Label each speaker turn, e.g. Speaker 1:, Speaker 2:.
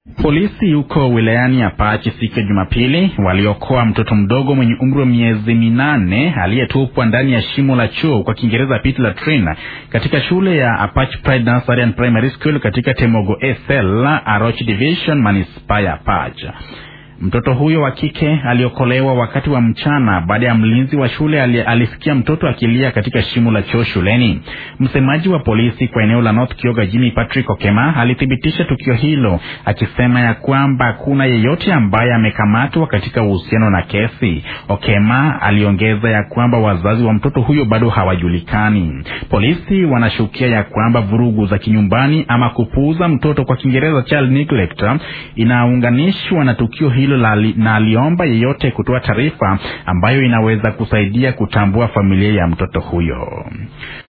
Speaker 1: Polisi huko wilayani Apache siku ya Jumapili waliokoa mtoto mdogo mwenye umri wa miezi minane aliyetupwa ndani ya shimo la choo kwa Kiingereza pit latrine katika shule ya Apache Pride Nursery and Primary School katika Temogo SL Aroch Division manispaa ya Apache. Mtoto huyo wa kike aliokolewa wakati wa mchana baada ya mlinzi wa shule alisikia mtoto akilia katika shimo la choo shuleni. Msemaji wa polisi kwa eneo la North Kyoga Jimmy Patrick Okema alithibitisha tukio hilo akisema ya kwamba hakuna yeyote ambaye amekamatwa katika uhusiano na kesi. Okema aliongeza ya kwamba wazazi wa mtoto huyo bado hawajulikani. Polisi wanashukia ya kwamba vurugu za kinyumbani ama kupuuza mtoto kwa Kiingereza child neglect inaunganishwa na tukio hilo na aliomba yeyote kutoa taarifa ambayo inaweza kusaidia kutambua familia ya mtoto huyo.